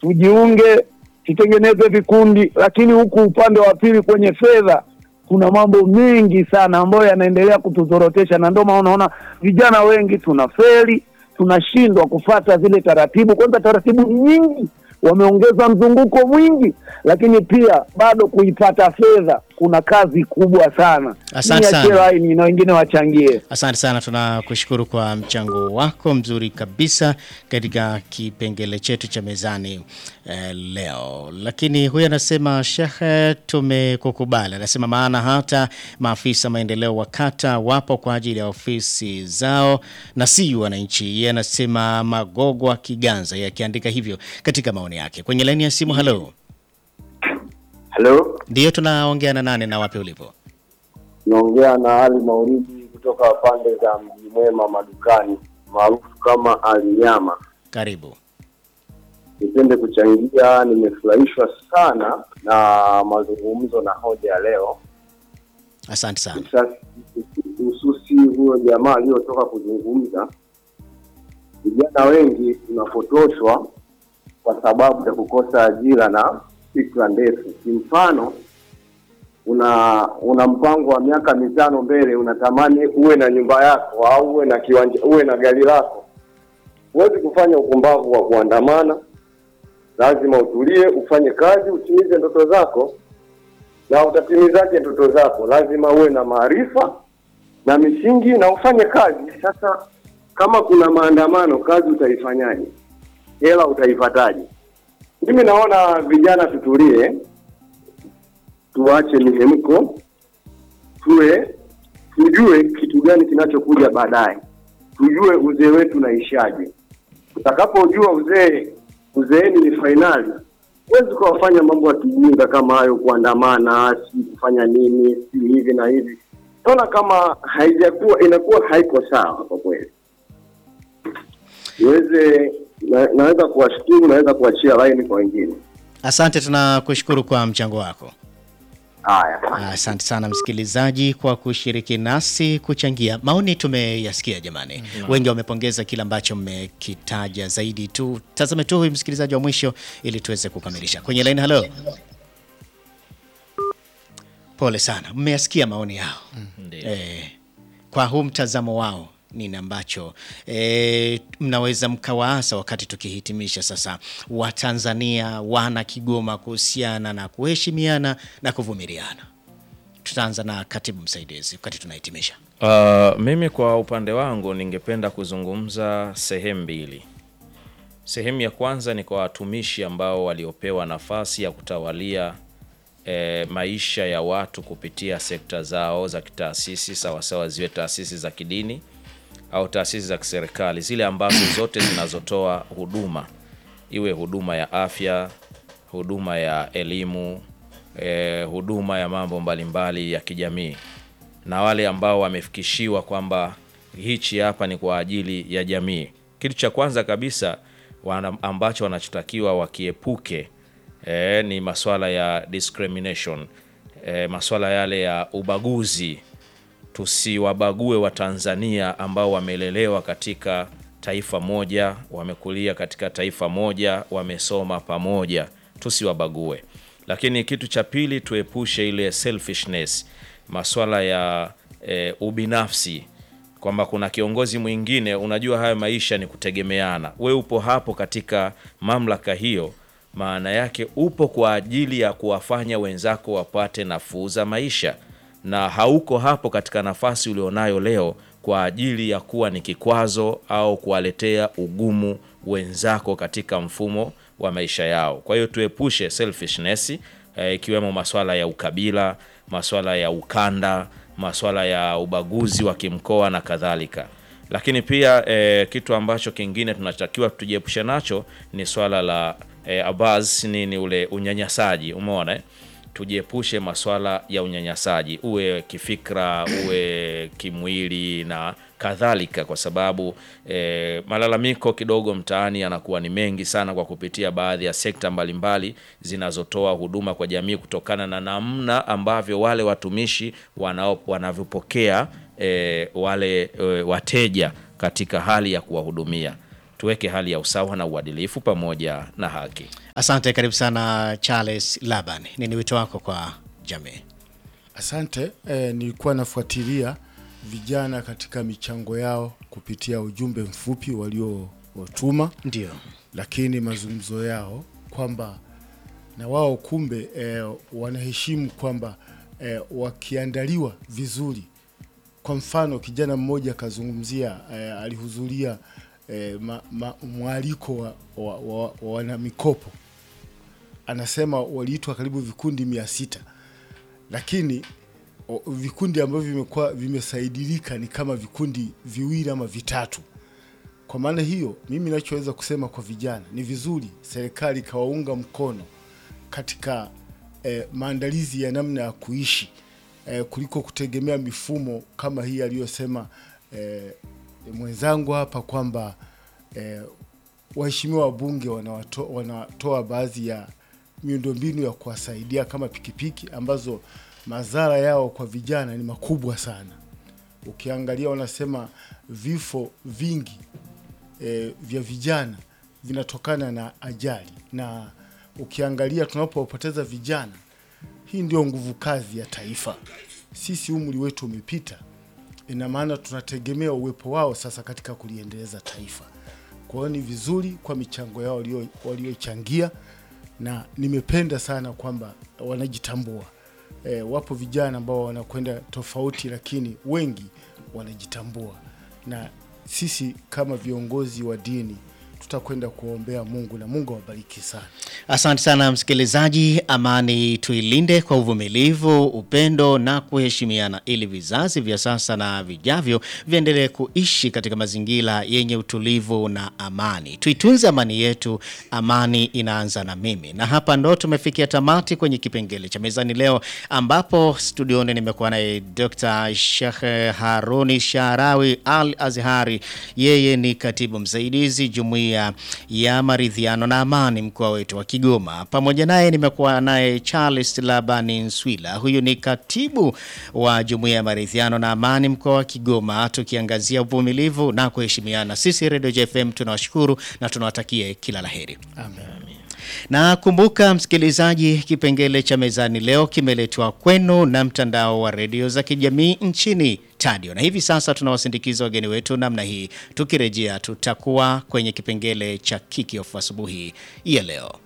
tujiunge, tutengeneze vikundi, lakini huku upande wa pili kwenye fedha kuna mambo mengi sana ambayo yanaendelea kutuzorotesha, na ndio maana unaona vijana wengi tunafeli, tunashindwa kufata zile taratibu. Kwanza taratibu ni nyingi, wameongeza mzunguko mwingi, lakini pia bado kuipata fedha kuna kazi kubwa sana. Asante Niachie sana. laini na wengine wachangie. Asante sana, tunakushukuru kwa mchango wako mzuri kabisa katika kipengele chetu cha mezani eh, leo. Lakini huyu anasema Shekhe, tumekukubali. Anasema maana hata maafisa maendeleo wa kata wapo kwa ajili ya ofisi zao na si wananchi. Yeye anasema Magogwa Kiganza, yeye akiandika hivyo katika maoni yake. Kwenye laini ya simu, halo, Halo, ndiyo tunaongea na nane na wapi ulipo? naongea na Ali Maulidi kutoka pande za Mji Mwema madukani maarufu kama Alinyama. Karibu. Nipende kuchangia, nimefurahishwa sana na mazungumzo na hoja ya leo, Asante sana. Sasa, hususi huyo jamaa aliyotoka kuzungumza. Vijana wengi tunapotoshwa kwa sababu ya kukosa ajira na fikra ndefu. Kimfano, una una mpango wa miaka mitano mbele, unatamani uwe na nyumba yako au uwe na kiwanja, uwe na gari lako. Huwezi kufanya upumbavu wa kuandamana, lazima utulie, ufanye kazi, utimize ndoto zako. Na utatimizaje ndoto zako? Lazima uwe na maarifa na misingi na ufanye kazi. Sasa kama kuna maandamano, kazi utaifanyaje? Hela utaipataje? Mimi naona vijana tutulie, tuache mihemko, tuwe tujue kitu gani kinachokuja baadaye, tujue uzee wetu naishaje. Utakapojua uzee, uzeeni ni fainali. Huwezi ukawafanya mambo ya kijinga kama hayo, kuandamana, si kufanya nini, si hivi na hivi. Naona kama haijakuwa inakuwa haiko sawa kwa kweli. Niweze na, naweza kuwashukuru, naweza kuachia laini kwa wengine. Asante, tunakushukuru kwa mchango wako. Haya. Asante sana msikilizaji kwa kushiriki nasi kuchangia. Maoni tumeyasikia jamani, wengi wamepongeza kile ambacho mmekitaja. Zaidi tu tazame tu huyu msikilizaji wa mwisho ili tuweze kukamilisha kwenye line. Halo, pole sana, mmeyasikia maoni yao eh, kwa huu mtazamo wao nini ambacho e, mnaweza mkawaasa wakati tukihitimisha sasa, Watanzania wana Kigoma kuhusiana na kuheshimiana na kuvumiliana. Tutaanza na katibu msaidizi wakati tunahitimisha. Uh, mimi kwa upande wangu ningependa kuzungumza sehemu mbili. Sehemu ya kwanza ni kwa watumishi ambao waliopewa nafasi ya kutawalia eh, maisha ya watu kupitia sekta zao za kitaasisi, sawasawa ziwe taasisi za kidini au taasisi za kiserikali, zile ambazo zote zinazotoa huduma, iwe huduma ya afya, huduma ya elimu, eh, huduma ya mambo mbalimbali ya kijamii na wale ambao wamefikishiwa kwamba hichi hapa ni kwa ajili ya jamii. Kitu cha kwanza kabisa wana, ambacho wanachotakiwa wakiepuke e, ni maswala ya discrimination e, maswala yale ya ubaguzi. Tusiwabague Watanzania ambao wamelelewa katika taifa moja, wamekulia katika taifa moja, wamesoma pamoja, tusiwabague. Lakini kitu cha pili, tuepushe ile selfishness maswala ya e, ubinafsi kwamba kuna kiongozi mwingine. Unajua, haya maisha ni kutegemeana. We upo hapo katika mamlaka hiyo, maana yake upo kwa ajili ya kuwafanya wenzako wapate nafuu za maisha, na hauko hapo katika nafasi ulionayo leo kwa ajili ya kuwa ni kikwazo au kuwaletea ugumu wenzako katika mfumo wa maisha yao. Kwa hiyo tuepushe selfishness ikiwemo e, maswala ya ukabila, maswala ya ukanda, maswala ya ubaguzi wa kimkoa na kadhalika. Lakini pia e, kitu ambacho kingine tunatakiwa tujiepushe nacho ni swala la e, abaz nini ule unyanyasaji. Umeona eh? Tujiepushe maswala ya unyanyasaji, uwe kifikra, uwe kimwili na kadhalika, kwa sababu e, malalamiko kidogo mtaani yanakuwa ni mengi sana kwa kupitia baadhi ya sekta mbalimbali zinazotoa huduma kwa jamii, kutokana na namna ambavyo wale watumishi wanao wanavyopokea e, wale e, wateja katika hali ya kuwahudumia. tuweke hali ya usawa na uadilifu pamoja na haki. Asante, karibu sana Charles Laban. Nini wito wako kwa jamii? Asante. Eh, nilikuwa nafuatilia vijana katika michango yao kupitia ujumbe mfupi waliotuma, Ndio. lakini mazungumzo yao kwamba na wao kumbe eh, wanaheshimu kwamba eh, wakiandaliwa vizuri. Kwa mfano kijana mmoja akazungumzia eh, alihudhuria eh, ma, ma, mwaliko wa, wa, wa, wa wanamikopo, anasema waliitwa karibu vikundi mia sita lakini o, vikundi ambavyo vimekuwa vimesaidilika ni kama vikundi viwili ama vitatu. Kwa maana hiyo, mimi nachoweza kusema kwa vijana ni vizuri serikali ikawaunga mkono katika eh, maandalizi ya namna ya kuishi eh, kuliko kutegemea mifumo kama hii aliyosema eh, mwenzangu hapa kwamba eh, waheshimiwa wabunge wanawato, wanatoa baadhi ya miundombinu ya kuwasaidia kama pikipiki ambazo madhara yao kwa vijana ni makubwa sana. Ukiangalia wanasema vifo vingi e, vya vijana vinatokana na ajali, na ukiangalia tunapopoteza vijana, hii ndio nguvu kazi ya taifa. Sisi umri wetu umepita, ina maana tunategemea uwepo wao sasa katika kuliendeleza taifa. Kwa hiyo ni vizuri kwa michango yao walio- waliochangia, na nimependa sana kwamba wanajitambua. E, wapo vijana ambao wanakwenda tofauti, lakini wengi wanajitambua, na sisi kama viongozi wa dini tutakwenda kuombea Mungu na Mungu awabariki sana. Asante sana msikilizaji. Amani tuilinde kwa uvumilivu, upendo na kuheshimiana, ili vizazi vya sasa na vijavyo viendelee kuishi katika mazingira yenye utulivu na amani. Tuitunze amani yetu, amani inaanza na mimi. Na hapa ndo tumefikia tamati kwenye kipengele cha mezani leo, ambapo studioni nimekuwa naye Dr. Sheikh Haruni Sharawi Al Azhari, yeye ni katibu msaidizi jumuiya ya maridhiano na amani mkoa wetu wa Kigoma. Pamoja naye nimekuwa naye Charles Labani Nswila, huyu ni katibu wa jumuiya ya maridhiano na amani mkoa wa Kigoma, tukiangazia uvumilivu na kuheshimiana. Sisi Radio JFM tunawashukuru na tunawatakia kila laheri. Amen. Na kumbuka msikilizaji, kipengele cha mezani leo kimeletwa kwenu na mtandao wa redio za kijamii nchini Tadio, na hivi sasa tunawasindikiza wageni wetu namna hii. Tukirejea tutakuwa kwenye kipengele cha kickoff asubuhi ya leo.